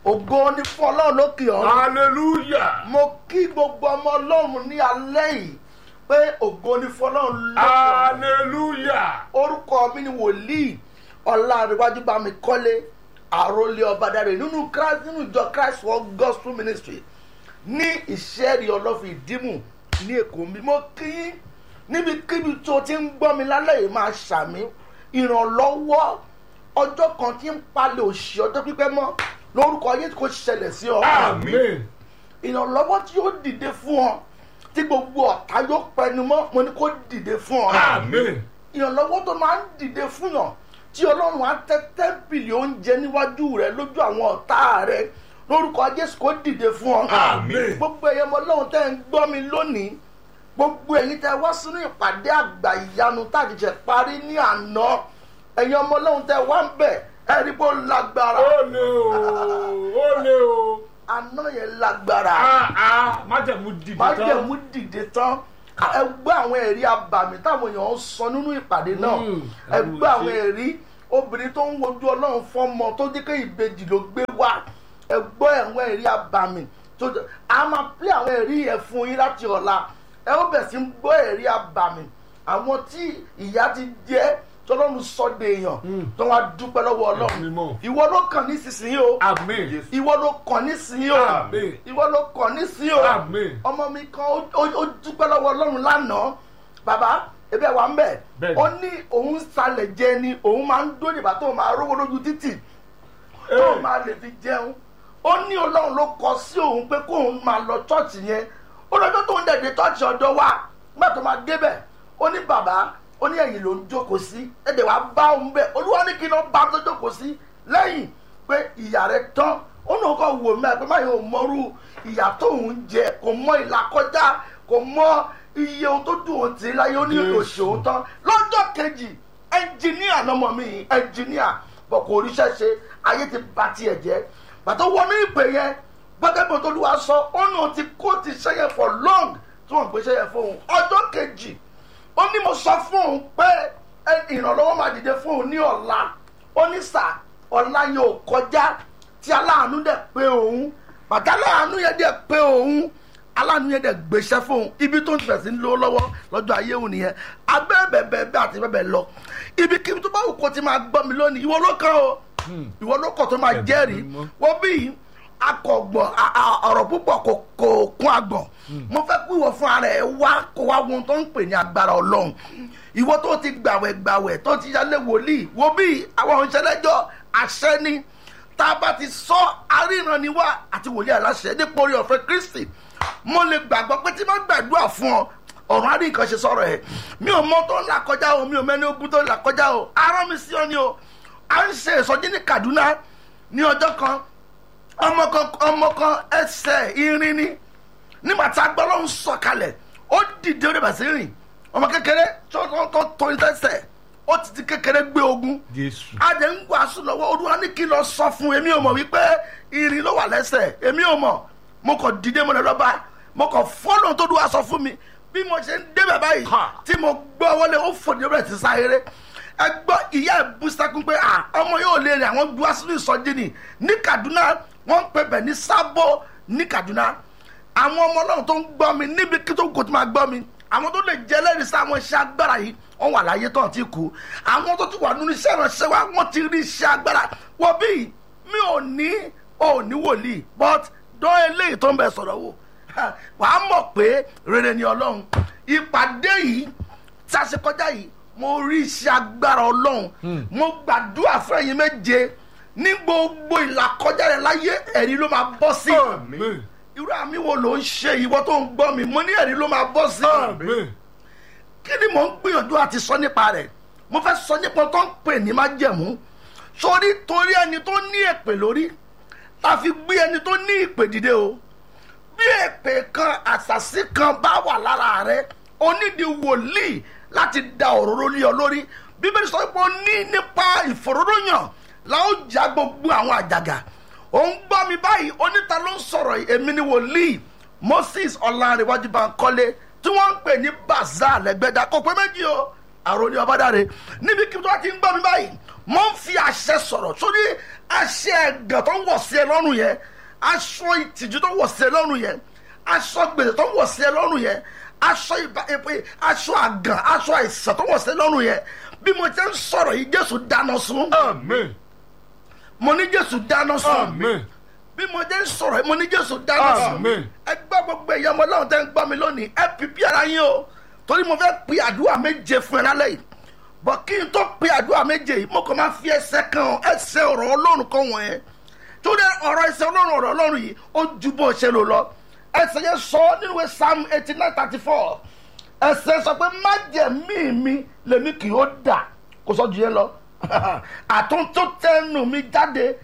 ògo ní fún ọlọ́run lókè ọ̀run hallelujah mo kí gbogbo ọmọ ọlọ́run ní alẹ́ yìí pé ògo ní fún ọlọ́run lókè ọ̀run hallelujah orúkọ mi ni wòlíì ọ̀làríwájú bámi kọ́lé àròlé ọ̀bàdàrè nínú Christ nínú ìjọ Christ World Gospel Ministry ní ìṣẹ́rí ọlọ́fin ìdímù ní èkó mi mo kí yín níbikíbi tó ti ń gbọ́ mi lálẹ́ yìí máa ṣàmì ìrànlọ́wọ́ ọjọ́ kan tí ń palẹ̀ òṣì ọjọ́ pípẹ́ mọ́ lórúkọ yẹn kò ṣẹlẹ̀ sí ọ amen ìrànlọ́wọ́ tí yóò dìde fún ọ tí gbogbo ọ̀tá yóò pẹnu mọ́ mo ní kó dìde fún ọ amen ìrànlọ́wọ́ tó máa ń dìde fún yàn tí ọlọ́run á tẹ́ tẹ́ḿpìlì oúnjẹ níwájú rẹ lójú àwọn ọ̀tá rẹ lórúkọ jésù kó dìde fún ọ. Àmín. gbogbo ẹ̀yẹ ọmọ ọlọ́run tẹ́ ń gbọ́ mi lónìí gbogbo ẹ̀yin tẹ́ wá sínú ìpàdé àgbà ìyanu tàdíjẹ parí ní àná ẹ̀yin ọmọ ọlọ́run tẹ́ wá ń bẹ̀ ẹ rí bó lágbára ó lé o ó lé o àná yẹn lágbára ah ah májẹ̀mú dìde tán májẹ̀mú dìde tán ẹ gbọ́ àwọn ẹ̀rí abàmì táwọn èèyàn ń sọ nínú ìpàdé náà Mm, ẹ ẹ̀rù gbọ́ àwọn ṣe. ẹ̀rí obìnrin tó ń wojú ọlọ́run fọ́mọ tó jẹ́ pé ìbejì ló gbé wá ẹ gbọ́ àwọn ẹ̀rí abàmì tó jẹ́ a máa pín àwọn ẹ̀rí yẹn fún yín láti ọ̀la ẹ ó bẹ̀ sí ń gbọ́ ẹ̀rí abàmì àwọn tí ìyá ti jẹ́ tọ́lọ́run sọ́dẹ̀ èèyàn Mm. tó wá dúpẹ́ lọ́wọ́ ọlọ́run Ẹ̀mí mímọ́. ìwọ ló kàn nísinsìnyí o amen ìwọ ló kàn nísinsìnyí o Àmín. ìwọ ló kàn nísinsìnyí o amen ọmọ mi kan ó- ó ó dúpẹ́ lọ́wọ́ ọlọ́run lánàá bàbá ebe wa ń bẹ̀ Bẹ́ẹ̀ni. ó ní òun salẹ̀ jẹ ni òun máa ń dó nígbà tó máa rówó lójú títì tó máa lè fi jẹun ó ní ọlọ́run ló kọ sí òun pé kóun máa lọ chọ́ọ̀chì yẹn ó lọ́jọ́ tó ń dẹ̀dẹ̀ chọ́ọ̀chì ọ̀dọ́ wa nígbà tó máa débẹ̀ ó ní bàbá ó ní ẹ̀yìn ló ń jókòó sí ẹ̀dẹ̀ wa bá òun bẹ̀ olúwa ní kí n lọ bá tó jókòó sí lẹ́yìn pé ìyá rẹ̀ tán ó náà kọ́ wò mí àgbẹ̀ báyìí ò mọ́rú ìyá tóun jẹ kò mọ ìlà kọjá kò mọ iye ohun tó dùn òun tì í láyé ó ní Jésù. òṣèlú tán lọ́jọ́ kejì ẹnjìníà lọmọ mi yìí ẹnjìníà bọ̀ kò ríṣẹ́ ṣe ayé ti ba tiẹ̀ jẹ́ bàtà wọnú ìpè yẹn gbọ́dọ̀ bí olúwa sọ ó náà ti kó ti ṣẹ́yẹ for long tí wọ́n gbé ṣẹ́yẹ fún òun ọjọ́ kejì ó ní mo sọ fún òun pé ẹ, ìrànlọ́wọ́ máa dìde fún òun ní ọ̀la ó ní sà ọ̀la yẹn ò kọjá tí aláàánú dẹ̀ pé òun bàtà aláàánú yẹn dẹ̀ pé òun aláàánú yẹn dẹ̀ gbéṣẹ́ fóun ibi tó ń tẹ̀ sí ń lówó lọ́wọ́ lọ́jọ́ ayé òun nìyẹn abẹ́ẹ̀bẹ̀ẹ̀bẹ̀ àti bẹ́ẹ̀ lọ ibi kí tó bá wù kó ti máa gbọ́ mi lónìí ìwọ ló kàn o ìwọ ló kàn tó máa Ẹ̀bùn jẹ́rìí mímọ́. wọ́n bí akọ̀gbọ̀n a- a- ọ̀rọ̀ púpọ̀ kò kò kún agbọ̀n mo fẹ́ kú ìwọ fún ara ẹ wá kó wá wọn tó ń pè ní agbára ọlọ́run ìwọ tó ti gbàwẹ̀ gbàwẹ̀ tó ti yálé wòlíì wo bí àwọn ìṣẹ̀lẹ̀jọ́ àṣẹ ni tá a bá ti sọ aríran ni wá àti wòlíì aláṣẹ nípa orí ọ̀fẹ́ kristi mo lè gbàgbọ́ pé tí má gbàdúrà fún ọ ọ̀run á rí nǹkan ṣe sọ̀rọ̀ ẹ̀ mi ò mọ tó ń là kọjá o mi ò mẹ́ni ogun tó ń là kọjá o arán mi sí ọ ni o à ń ṣe ìsọjí ní kaduna ní ọjọ́ kan ọmọ kan ọmọ kan ẹsẹ̀ irin ni nígbà tí agbọ́lọ́ ń sọ kalẹ̀ ó dìde ó dẹ̀bà sí rìn ọmọ kékeré tó tó tó tó ní sẹ́sẹ̀ ó ti ti kékeré gbé ogun jésù adé ń wàásù lọ́wọ́ olúwa ní kí n lọ sọ fún èmi ò mọ̀ wípé irin ló wà lẹ́sẹ̀ èmi ò mọ̀ mo kàn dìde mo lọ lọ́ba mo kàn fọ́lọ̀ tó dùn wá sọ fún mi bí mo ṣe ń débẹ̀ báyìí Ha. tí mo gbọ́ wọlé ó fòdì rẹ̀ ti sáyéré ẹ gbọ́ ìyá ẹ̀ bú sákún pé à ọmọ yóò lè rìn àwọn gbọ́ sínú ìsọjí ni ní Kaduna wọ́n ń pè bẹ̀ ní Sábó ní Kaduna àwọn ọmọ ọlọ́run tó ń gbọ́ mi níbi kí tó kò tó máa gbọ́ mi àwọn tó lè jẹ́ lẹ́rìí sí àwọn iṣẹ́ agbára yìí wọ́n wà láyé tó ti kú àwọn tó ti wà nínú iṣẹ́ ìránṣẹ́ wa wọ́n ti rí iṣẹ́ agbára wọ́n bí mi ò ní ò ní wòlíì but dán eléyìí tó ń bẹ sọ̀rọ̀ wò wà á mọ̀ pé rere ni ọlọ́run ìpàdé yìí tí a ṣe kọjá yìí mo rí iṣẹ́ agbára ọlọ́run mo gbàdúrà fún ẹ̀yin méje ní gbogbo ìlàkọjá rẹ̀ láyé ẹ̀rí ló máa bọ́ sí amen irú àmì wo ló ń ṣe ìwọ tó ń gbọ́ mi mo ní ẹ̀rí ló máa bọ́ sí amen kí ni mò ń gbìyànjú àti sọ nípa rẹ̀ mo fẹ́ sọ nípa tó ń pè ní májẹ̀mú sórí torí ẹni tó ní èpè lórí la fi gbé ẹni tó ní ìpè dìde o bí èpè kan àṣàṣì kan bá wà lára rẹ onídìí wòlíì láti da òróró lé ọ lórí bíbélì sọ pé ó ní nípa ìfòróróyàn la ó já gbogbo àwọn àjàgà ò ń gbọ́ mi báyìí oníta ló ń sọ̀rọ̀ yìí, èmi ni wòlíì moses ọ̀làǹrẹ̀wájú bankole tí wọ́n ń pè ní baza lẹ́gbẹ̀dá kò pé méjì o àròlé ọbádàre níbi kí wọ́n ti ń gbọ́ mi báyìí mo ń fi àṣẹ sọ̀rọ̀ sórí àṣẹ ẹ̀gàn tó ń wọ̀ sí ẹ lọ́rùn yẹn aṣọ ìtìjú tó ń wọ̀ sí ẹ lọ́rùn yẹn aṣọ gbèsè tó ń wọ̀ sí ẹ lọ́rùn yẹn aṣọ ìbá èpè aṣọ àgàn aṣọ àìsàn tó ń wọ̀ sí ẹ lọ́rùn yẹn bí mo ti ń sọ̀rọ̀ yìí jésù dáná sun Amen. mo ní jésù dáná sun Amen. bí mo ti ń sọ̀rọ̀ yìí mo ní jésù dáná sun Amen. ẹ gbọ́ gbogbo èèyàn ọmọ ọlọ́run tẹ́ ń gbọ́ mi lónìí ẹ pípí ara yín o torí mo fẹ́ pe àdúrà méje fún ẹ lálẹ́ yìí bọ̀ kí n tó pe àdúrà méje yìí mo kàn máa fi ẹsẹ̀ kan ẹsẹ̀ ọ̀rọ̀ ọlọ́run kan wọ̀nyẹn torí ọ̀rọ̀ ẹsẹ̀ ọlọ́run ọ̀rọ̀ ọlọ́run yìí ó ju bó ṣe lò lọ ẹsẹ̀ yẹn sọ nínú ìwé psalm eighty nine thirty four ẹsẹ̀ sọ pé májẹ̀mí mi lèmi kì yóò dà kó sọ ju yẹn lọ àtúntò tẹnu mi jáde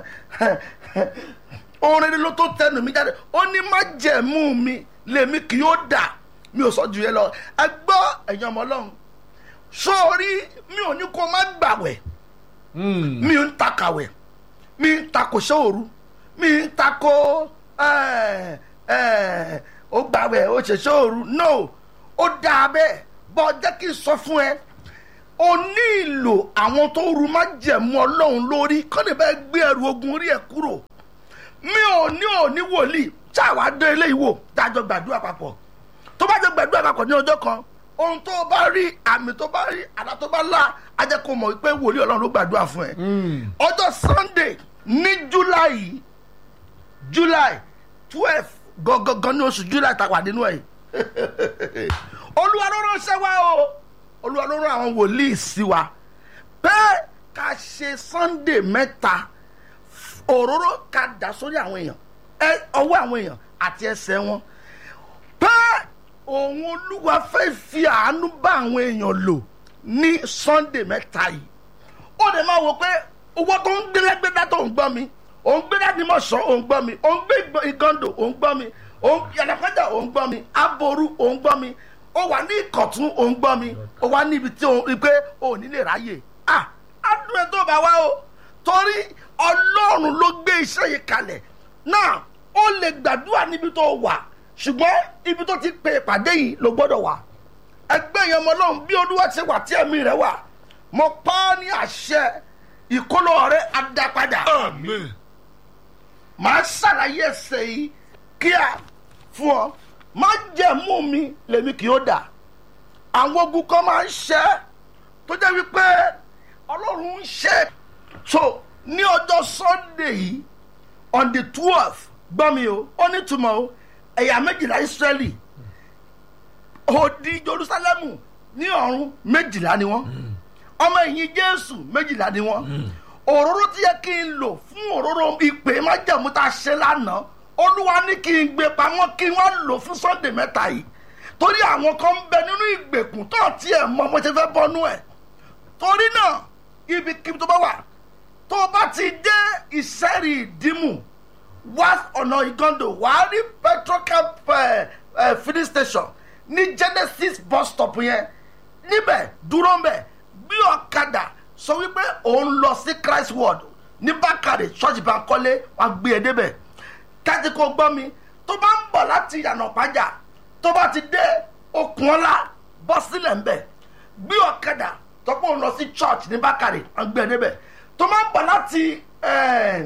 orin ló tó tẹnu mi jáde ó ní májẹ̀mú mi lèmi kì yóò dà mi ò sọ ju yẹn lọ ẹ gbọ́ ẹ̀yin ọmọ ọlọ́run sórí mi ò ní kó má gbàwẹ̀ Mm. mi ń ta kàwẹ̀ mi ń ta kò ṣe òru mi ń ta kó ẹ, ẹ, ó gbàwẹ̀ ó ṣe ṣe òru no ó dáa bẹ́ẹ̀ bọ́ jẹ́ kí n sọ fún ẹ o ní ìlò àwọn tó ru má jẹ̀mú ọlọ́run lórí kọ́ni bẹ́ẹ̀ gbé ẹrù ogun orí ẹ̀ kúrò mi ò ní ò ní wòlíì tí àwa dé eléyìí wò dájọ́ gbàdúrà papọ̀ tó bá jẹ́ gbàdúrà papọ̀ ní ọjọ́ kan ohun tó bá rí àmì tó bá rí àdá tó bá lá á jẹ́ kó mọ̀ wípé wòlíì ọlọ́run ló gbàdúrà fún ẹ Mm. ọjọ́ sunday ní july july twelve gangan ní oṣù july tá a wà nínú ẹ̀ olúwa ló ránṣẹ́ wá o olúwa ló rán àwọn wòlíì sí wa pé ká ṣe sunday mẹ́ta òróró ká dà sórí àwọn èèyàn ẹ ọwọ́ àwọn èèyàn àti ẹsẹ̀ wọn pé òun olúwa fẹ́ fi àánú bá àwọn èèyàn lò ní sunday mẹ́ta yìí ó lè máa wò pé owó tó ń gbélégbédá tó ń gbọ́ mi òun gbé láti mọ̀ sọ òun gbọ́ mi òun gbé ìgbọ́- ìgàndò òun gbọ́ mi òun yàrá òun gbọ́ mi aboru òun gbọ́ mi ó wà ní ìkọ̀tún òun gbọ́ mi ó wà níbi tí òun rí pé òun ní lè ráyè ah adùn ẹ̀ tó bá wá o torí ọlọ́run ló gbé iṣẹ́ yìí kalẹ̀ náà ó lè gbàdúrà níbi tó wà ṣùgbọ́n ibi tó ti pe ìpàdé yìí ló gbọ́dọ̀ wà ẹgbẹ́ yẹn ọmọ ọlọ́run bí olúwa ṣe wà tí ẹ̀mí rẹ̀ wà mo pa á ní àṣẹ ìkólọ rẹ̀ adápadà Amen. màá ṣàlàyé ẹsẹ̀ yìí kíá fún ọ má jẹ̀mú mi lèmi kì í ó dà àwọn ogun kan máa ń ṣẹ́ tó jẹ́ wípé ọlọ́run ń ṣe so ní ọjọ́ sunday yìí on the twelve gbọ́ mi o ó ní túmọ̀ o ẹ̀yà méjìlá israẹli odi jerusalemu ní ọ̀run méjìlá ni wọ́n ọmọ ẹ̀yìn jésù méjìlá ni wọ́n òróró tí yẹ kí n lò fún òróró ìpè májàmú tá a ṣe lánàá olúwa ní kí n gbé pamọ́ kí wọ́n lò fún sunday mẹ́ta yìí torí àwọn kan ń bẹ nínú ìgbèkùn tó tiẹ̀ mọ bó ṣe fẹ́ bọ́nú ẹ̀ torí náà ibikíbi tó bá wà tó o bá ti dé ìṣẹ́rì ìdímù wá ọ̀nà ìgàndò wàá rí petrocam eh, eh, filling station ní genesis bus stop yẹn níbẹ̀ dúró mbẹ̀ gbé ọ̀kadà sọ wípé òun lọ sí christ ward ní bákàrẹ̀ church bankole wàá gbé e débẹ̀ kájí kò gbọ́ mi tó bá ń bọ̀ láti ìyànà pàjá tó bá ti dé okùn ọ̀la bọ́ sílẹ̀ ńbẹ̀ gbé ọ̀kadà tọ́pọ̀ òun lọ sí church ní bákàrẹ̀ wàá gbé e débẹ̀ tó bá ń bọ̀ láti eh,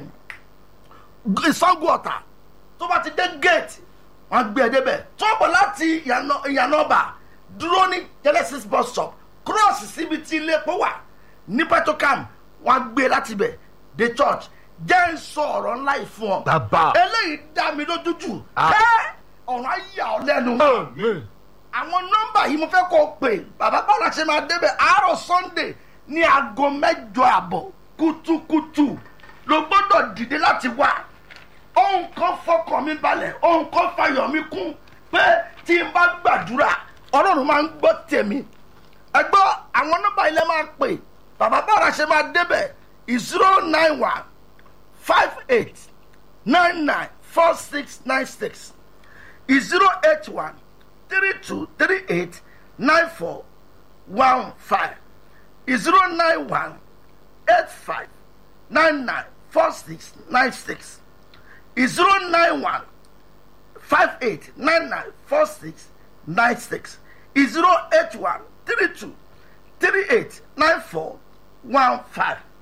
ìsango ọ̀tà tó bá ti dé gate wọn gbé ẹ débẹ̀ tó bọ̀ láti ìyànà ọba dúró ní genesis bus stop cross síbi tí ilé epo wà ní petrocam wọn gbé e láti bẹ̀ dé church jẹ́ ń sọ ọ̀rọ̀ ńlá yìí fún ọ Bàbá. eléyìí dá mi lójú jù Ah. ẹ ọ̀rọ̀ ayé ọ̀ lẹ́nu Amen. àwọn nọ́mbà yìí mo fẹ́ kó o pè bàbá báwo ṣe máa débẹ̀ àárọ̀ sunday ní aago mẹ́jọ àbọ̀ kùtùkùtù ló gbọ́dọ̀ dìde láti wá ohun kan fọkàn mi balẹ̀ ohun kan fayọ̀ mi kún pé tí n bá gbàdúrà ọlọ́run máa ń gbọ́ tèmi ẹ gbọ́ àwọn nọ́mbà ilẹ̀ máa pè bàbá báwo ṣe máa débẹ̀ zero nine one five eight nine nine four six nine six zero eight one three two three eight nine four one five zero nine one eight five nine nine four six nine six zero nine one five eight nine nine four six nine six zero eight one three two three eight nine four one five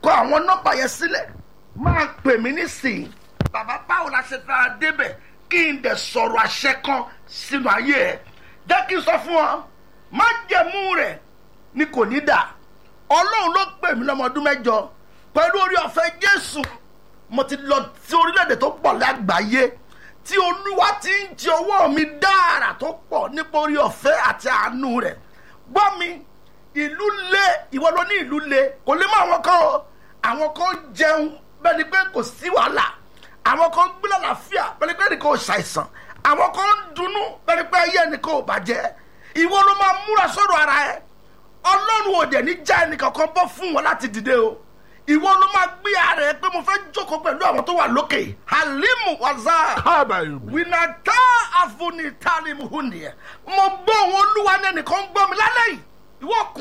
kọ àwọn nọ́mbà yẹn sílẹ̀ máa pè mí nísìnyí bàbá báwo la ṣe fẹ́ débẹ̀ kí n dẹ̀ sọ̀rọ̀ àṣẹ kan sínú ayé ẹ̀ jẹ́ kí n sọ fún ọ má jẹ̀mú rẹ̀ ni kò ní dà ọlọ́run ló pè mí lọ́mọ ọdún mẹ́jọ pẹ̀lú orí ọ̀fẹ́ jésù mo ti lọ sí orílẹ̀-èdè tó pọ̀ lágbàáyé tí olúwa ti ń jẹ owó mi dára tó pọ̀ nípa orí ọ̀fẹ́ àti àánú rẹ̀ gbọ́ mi ìlú le ìwọ ló ní ìlú le kò lè mọ àwọn kan o àwọn kan jẹun bẹ́ẹ̀ ni pé kò sí wàhálà àwọn kan gbé lálàáfíà bẹ́ẹ̀ ni pé ẹnì kan ò ṣàìsàn àwọn kan ń dunnú bẹ́ẹ̀ ni pé ayé ẹnì kan ò bàjẹ́ ìwọ ló máa múra sọ́dọ̀ ara ẹ ọlọ́run ò dẹ̀ ní já ẹnì kankan bọ́ fún wọn láti dìde o ìwọ ló máa gbé ara ẹ pé mo fẹ́ jókòó pẹ̀lú àwọn tó wà lókè halimu waza kábàáyò. winata afunitalimu huniẹ mo gbọ́ òun olúwa ní ẹnìkan gbọ́ mi lálẹ́ yìí ìwọ kù.